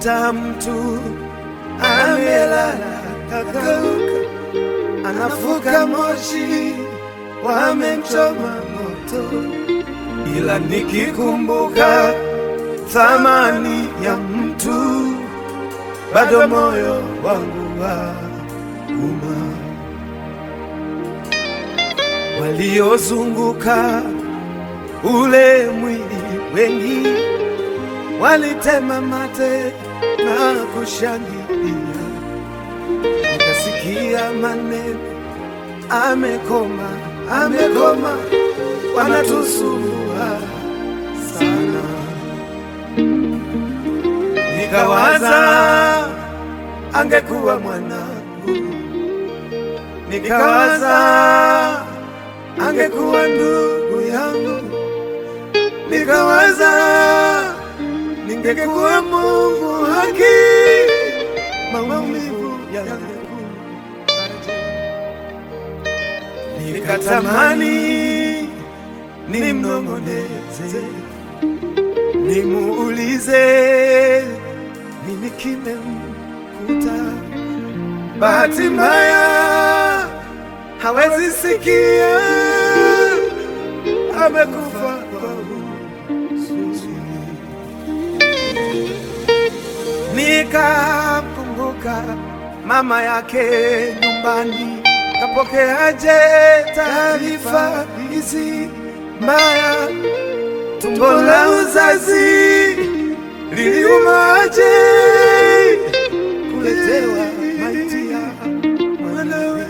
Unakuta mtu amelala kakauka, anafuka moshi, wamemchoma moto, ila nikikumbuka thamani ya mtu, bado moyo wangu wa uma. Waliozunguka ule mwili wengi walitema mate na kushangilia, nikasikia maneno amekoma, amekoma, wanatusumbua sana. Nikawaza angekuwa mwanangu, nikawaza angekuwa ndugu yangu, nikawaza ningekuwa Mungu haki, maumivu yangu nikatamani nimnong'oneze, nimuulize nini kimemkuta. Bahati mbaya hawezi sikia, amekufa kwa huzuni. Nikamkumbuka mama yake nyumbani, kapokeaje taarifa hizi mbaya? Tumbo la uzazi liliumaje kuletewa maiti ya mwanawe?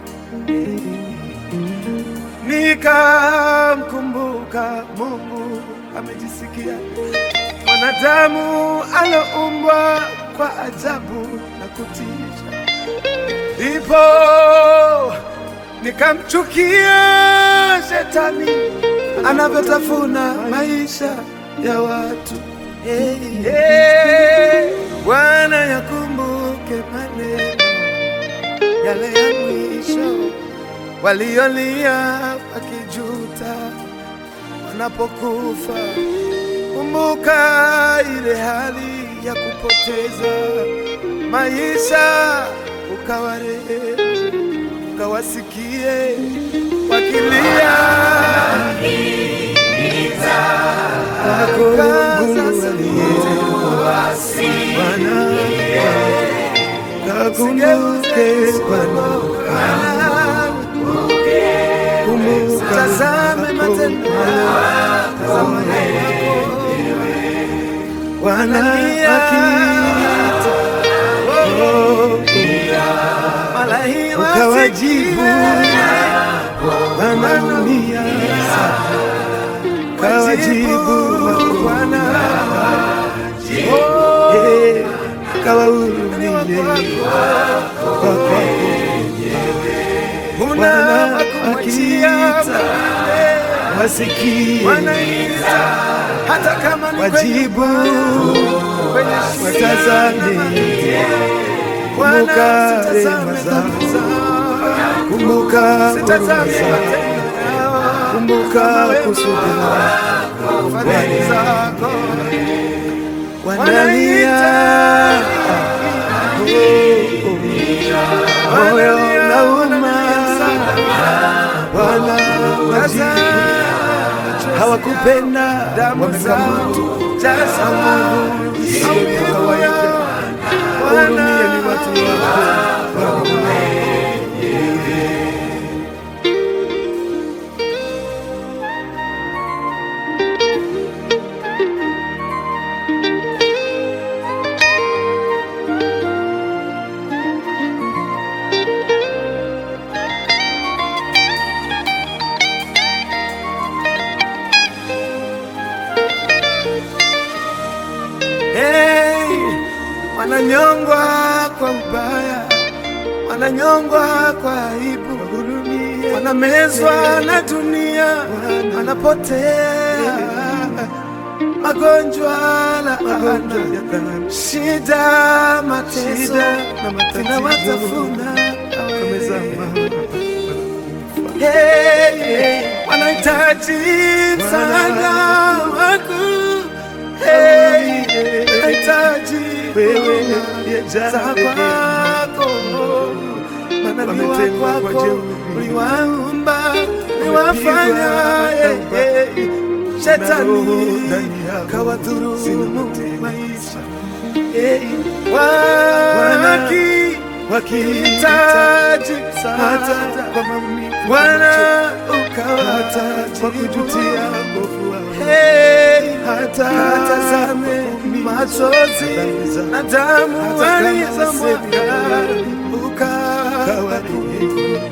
Nikamkumbuka Mungu amejisikia mwanadamu aloumbwa kwa ajabu na kutisha, ndipo nikamchukia shetani anavyotafuna maisha ya watu. Hey, hey, Bwana yakumbuke maneno yale ya mwisho waliolia wakijuta wanapokufa. Kumbuka ile hali ya kupoteza maisha, ukawarehemu, ukawasikie wakilia Bwana, kakumbuke Bwana, kumbuka tazame matendo yako Bwana akiita ukawajibu, wanaumia kawajibu Bwana Eh, kawahurumie kwako Bwana akiita wasikie hata kama ni wajibu watazame, kumbuka rehema zako, kumbuka huruma zako, kumbuka kusudi lako Bwana. Wanalia oh, oh, moyo unauma Bwana, wajibu hawakupenda wamekamatu Mungu isiyo kawaida. Wahurumie ni watu wako Hey, wananyongwa kwa ubaya, wananyongwa kwa aibu, wanamezwa na dunia, wanapotea magonjwa, laana, shida, mateso zinawatafuna Hey, hey, wanahitaji msaada wako Hey, wanahitaji wewe uliyejaa za rehema. kwako manabii Wametengwa kwa wako jeuri. uliwaumba uliwafanya Wamepigwa eh, eh, Na roho shetani ndani yao kawadhurumu zinawatenga. maisha Eh, waki wakihitaji hitaji hata kwa maumivu Bwana hata kwa kujutia ukawatia mbovu wao Hey, hata katazame machozi na damu Hata kama walizomwaga sehemu ukawakumbuke.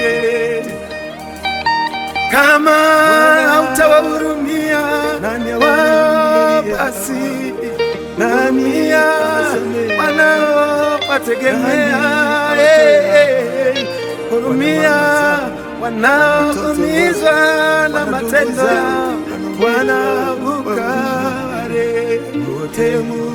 Kama hautawahurumia Nani wao, awahurumiaye? basi Nani hurumia awasamehe? wanaowategemea. Nani Eh, eh, eh. Hurumia wanaoumizwa na matendo yao, Bwana ukawarehemu.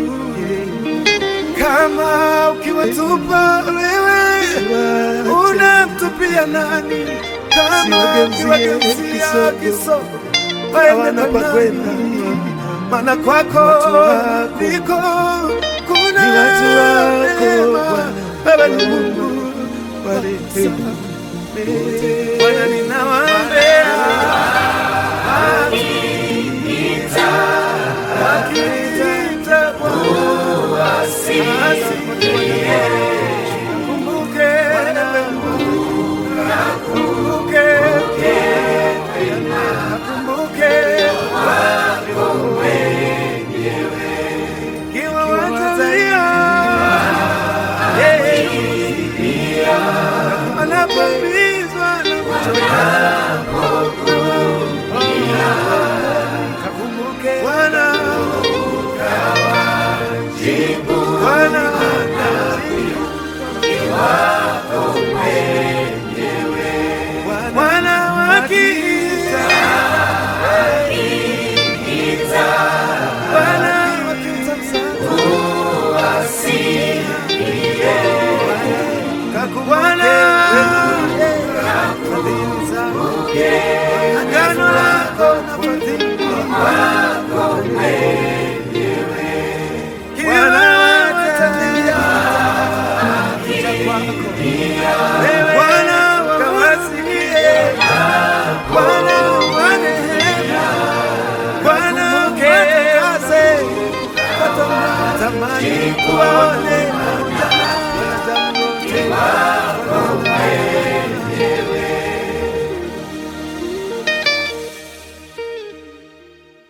Kama ukiwatupa wewe unamtupia nani? Kama Siwageuzie ukiwageuzia kisogo, kisogo hawana waende pa kwa kwenda. nani? Maana kwako Watu wako ndiko kuna ni watu wako, neema. Bwana. Wewe ni Mungu warehemu. Bwana, ninawaombea wakiniita Bwana, asikie. Kumbuke, kumbuke, kumbuke kiwa watalia, yeah, wanapoumizwa na kuchoka. Kakumbuke Bwana, Bwana Bwana wakiita, Bwana wakiita msaada, Bwana fadhili zako, agano lako na fadhili kila watalia kuja kwako Bwana wakawasikie, Bwana warehemu, Bwana watakase, watamani kuwaone